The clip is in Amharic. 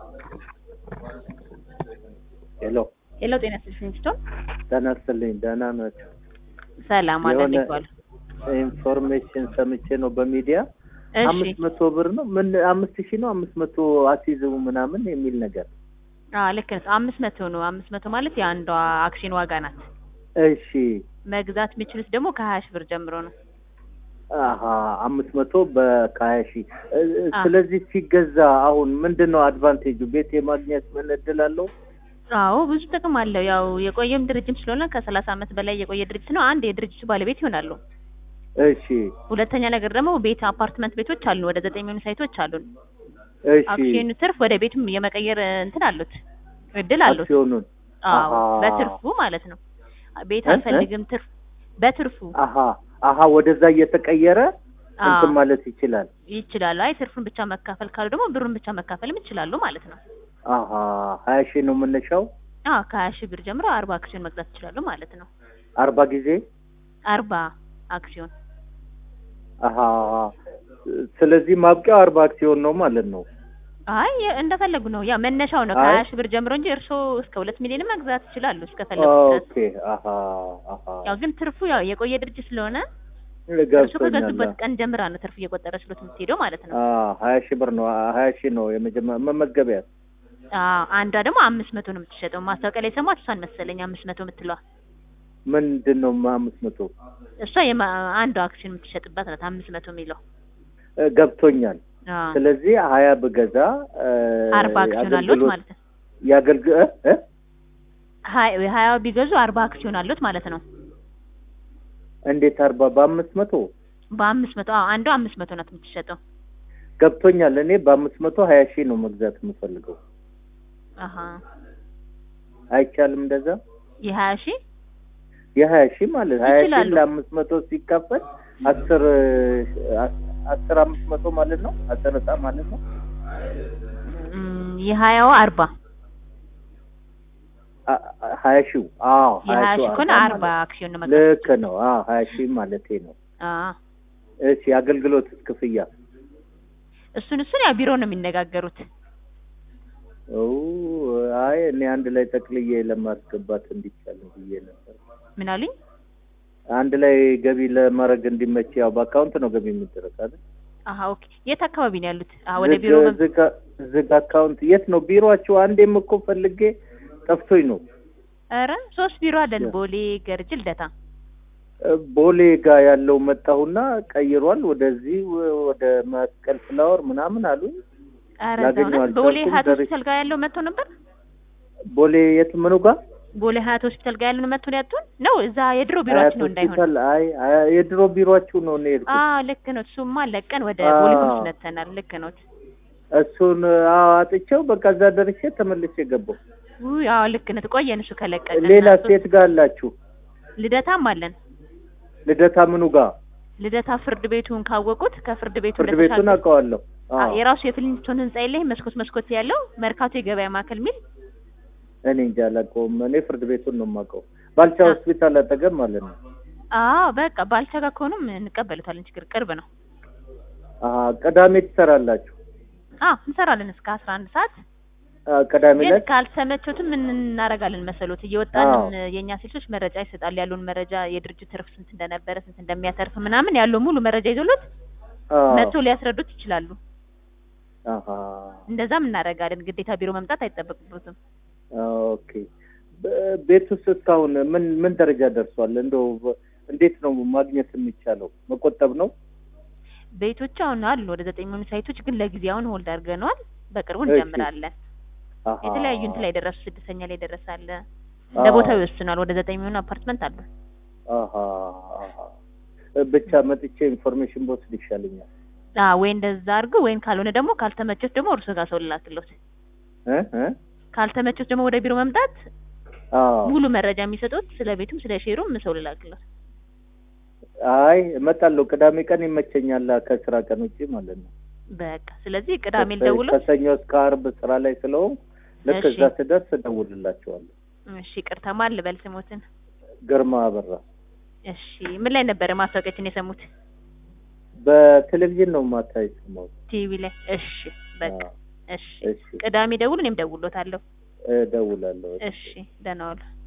ሄሎ ሄሎ ጤና ይስጥልኝ ስቶን ጤና ይስጥልኝ። ደህና ናቸው? ሰላም አለ የሆነ ይባል ኢንፎርሜሽን ሰምቼ ነው በሚዲያ እሺ አምስት መቶ ብር ነው ምን አምስት ሺህ ነው አምስት መቶ አስይዘው ምናምን የሚል ነገር አዎ ልክ ነህ አምስት መቶ ነው አምስት መቶ ማለት የአንዷ አክሽን ዋጋ ናት እሺ መግዛት የሚችሉት ደግሞ ከሀያ ሺህ ብር ጀምሮ ነው አሀ አምስት መቶ በከሀያ ሺህ እ- እ- አ። ስለዚህ ሲገዛ አሁን ምንድን ነው አድቫንቴጁ ቤት የማግኘት ምን እድል አለው አዎ ብዙ ጥቅም አለው ያው የቆየም ድርጅት ስለሆነ ከሰላሳ ዓመት በላይ የቆየ ድርጅት ነው አንድ የድርጅቱ ባለቤት ይሆናሉ እሺ ሁለተኛ ነገር ደግሞ ቤት አፓርትመንት ቤቶች አሉ ወደ ዘጠኝ የሚሆኑ ሳይቶች አሉን እሺ አክሲዮኑ ትርፍ ወደ ቤትም የመቀየር እንትን አሉት እድል አሉት አክሲዮኑን አዎ አሃ። በትርፉ ማለት ነው ቤት እ? እ? አልፈልግም ትርፍ በትርፉ አሀ አሀ ወደዛ እየተቀየረ እንትን አዎ ማለት ይችላል ይችላሉ አይ ትርፉን ብቻ መካፈል ካሉ ደግሞ ብሩን ብቻ መካፈልም ይችላሉ ማለት ነው አሀ ሀያ ሺህ ነው መነሻው አዎ ከሀያ ሺህ ብር ጀምሮ አርባ አክሲዮን መግዛት ይችላሉ ማለት ነው አርባ ጊዜ አርባ አክሲዮን አሀ ስለዚህ ማብቂያው አርባ አክሲዮን ነው ማለት ነው አይ የ- እንደፈለጉ ነው ያ መነሻው ነው አይ። ከሀያ ሺህ ብር ጀምሮ እንጂ እርስዎ እስከ ሁለት ሚሊዮን መግዛት ይችላሉ እስከፈለጉ ድረስ ኦኬ አሀ አሀ ያው ግን ትርፉ ያው የቆየ ድርጅት ስለሆነ እርስዎ ገብቶኛል ከገዙበት ቀን ጀምራ ነው ትርፍ እየቆጠረ ስሎት የምትሄደው ማለት ነው አዎ ሀያ ሺህ ብር ነው ሀያ ሺህ ነው የመጀመሪያ መመዝገቢያ አዎ አንዷ ደግሞ አምስት መቶ ነው የምትሸጠው ማስታወቂያ ላይ ሰማት እሷን መሰለኝ አምስት መቶ የምትለዋ ምንድን ነው አምስት መቶ እሷ የማ- አንዷ አክሲዮን የምትሸጥባት ናት አምስት መቶ የሚለው እ፣ ገብቶኛል አዎ ስለዚህ ሀያ ብገዛ እ፣ አርባ አክሲዮን አሉት የአገልግሎት- ማለት ነው የአገልግ እ? እ? ሀያ ሀያ ቢገዙ አርባ አክሲዮን አሉት ማለት ነው እንዴት አርባ በአምስት መቶ በአምስት መቶ አዎ አንዷ አምስት መቶ ናት የምትሸጠው ገብቶኛል እኔ በአምስት መቶ ሀያ ሺህ ነው መግዛት የምፈልገው አሀ አይቻልም እንደዛ የሀያ ሺህ የሀያ ሺህ ማለት ሀያ ሺህ ይችላሉ። ለአምስት መቶ ሲካፈል አስር አ- አስር አምስት መቶ ማለት ነው አስር እጣ ማለት ነው እም፣ የሀያው አርባ አ- አ- ሀያ ሺው አዎ የሀያ ሺው ሺህ ከሆነ አርባ አርባ ማለት አክሲዮን ነው መግዛት ልክ ነው አዎ ሀያ ሺህ ማለቴ ነው አዎ እሺ የአገልግሎት ክፍያ እሱን እሱን ያው ቢሮ ነው የሚነጋገሩት ኦ አይ እኔ አንድ ላይ ጠቅልዬ ለማስገባት እንዲቻል ብዬ ነበር ምን አሉኝ አንድ ላይ ገቢ ለማድረግ እንዲመች ያው በአካውንት ነው ገቢ የሚደረግ አይደል አሀ ኦኬ የት አካባቢ ነው ያሉት አዎ ወደ ቢሮ መም- ዝግ ዝግ አካውንት የት ነው ቢሮአችሁ አንዴም እኮ ፈልጌ ጠፍቶኝ ነው ኧረ ሶስት ቢሮ አለን ቦሌ ገርጅ ልደታ ቦሌ ጋር ያለው መጣሁና ቀይሯል ወደዚህ ወደ መስቀል ፍላወር ምናምን አሉኝ ኧረ ላገኘው እዛው ናት። ቦሌ አልቻልኩም። ሀያት ደርሼ- ሆስፒታል ጋር ያለው መጥቶ ነበር ቦሌ የት ምኑ ጋር ቦሌ ሀያት ሆስፒታል ጋር ያለው መጥቶ ነው ያጡን ነው እዛ የድሮ ቢሮአችን ነው እንዳይሆን ሆስፒታል አይ አይ፣ የድሮ ቢሮአችሁ ነው እኔ የሄድኩት አዎ ልክ ነው እሱማ ለቀን ወደ አዎ። ቦሌ ሆምስ መተናል ልክ ነው እሱን አዎ አጥቼው በቃ እዛ ደርሼ ተመልሼ ገባሁ ውይ አዎ ልክ ነው ቆየን እሱ ከለቀቀ ሌላ ሴት ጋር አላችሁ ልደታም አለን ልደታ ምኑ ጋር ልደታ ፍርድ ቤቱን ካወቁት ከፍርድ ቤቱ ፍርድ ቤቱን እንደተሻገሩ- አውቀዋለሁ አ- አዎ የራሱ የፍሊንስቶን ህንጻ የለ መስኮት መስኮት ያለው መርካቶ የገበያ ማዕከል ሚል እኔ እንጃ አላውቀውም እኔ ፍርድ ቤቱን ነው የማውቀው ባልቻ አ- ሆስፒታል አጠገብ ማለት ነው አዎ በቃ ባልቻ ጋር ከሆኑም እንቀበሉታለን ችግር ቅርብ ነው አሀ ቅዳሜ ትሰራላችሁ አዎ እንሰራለን እስከ አስራ አንድ ሰዓት አ፣ ቅዳሜ ግን ዕለት ካልተመቾትም ምን እናደርጋለን መሰሎት እየወጣንም አዎ። የእኛ ሴቶች መረጃ ይሰጣል ያለውን መረጃ የድርጅት ትርፍ ስንት እንደነበረ ስንት እንደሚያተርፍ ምናምን ያለው ሙሉ መረጃ ይዞሎት አዎ። መጥቶ ሊያስረዱት ይችላሉ አሀ እንደዛም እናደርጋለን ግዴታ ቢሮ መምጣት አይጠበቅበትም ኦኬ በ- ቤት ውስጥ እስካሁን ምን ምን ደረጃ ደርሷል እንደው በ- እንዴት ነው ማግኘት የሚቻለው መቆጠብ ነው ቤቶች አሁን አሉ ወደ ዘጠኝ የሚሆኑ ሳይቶች ግን ለጊዜ አሁን ሆልድ አድርገነዋል በቅርቡ እሺ። እንጀምራለን አሀ። የተለያዩ እንትን ላይ ደረሱ ስድስተኛ ላይ ደረሳለ እንደ ቦታው ይወስናል ወደ ዘጠኝ የሚሆኑ አፓርትመንት አሉ አሀ አሀ። ብቻ መጥቼ ኢንፎርሜሽን በወስድ ይሻለኛል አ ወይ እንደዛ አድርጉ ወይም ካልሆነ ደግሞ ካልተመቸት ደግሞ እርሶ ጋር ሰው ልላክሎት እ እ ካልተመቸት ደግሞ ወደ ቢሮ መምጣት አዎ ሙሉ መረጃ የሚሰጡት ስለ ቤቱም ስለ ሼሩም ሰው ልላክሎት አይ እመጣለሁ ቅዳሜ ቀን ይመቸኛል ከስራ ቀን ውጪ ማለት ነው በቃ ስለዚህ ቅዳሜ ከሰ- ልደውሎ ከሰኞ እስከ ዓርብ ስራ ላይ ስለሆንኩ ልክ እሺ። እዛ ስደርስ እደውልላቸዋለሁ እሺ ቅርታ ማን ልበል ስሞትን ግርማ አበራ እሺ ምን ላይ ነበረ ማስታወቂያችን የሰሙት በቴሌቪዥን ነው ማታ የሰማሁት ቲቪ ላይ እሺ በቃ አዎ። እሺ እሺ ቅዳሜ ደውሉ፣ እኔም ደውሎታለሁ። እደውላለሁ። እሺ ደህና ዋሉ።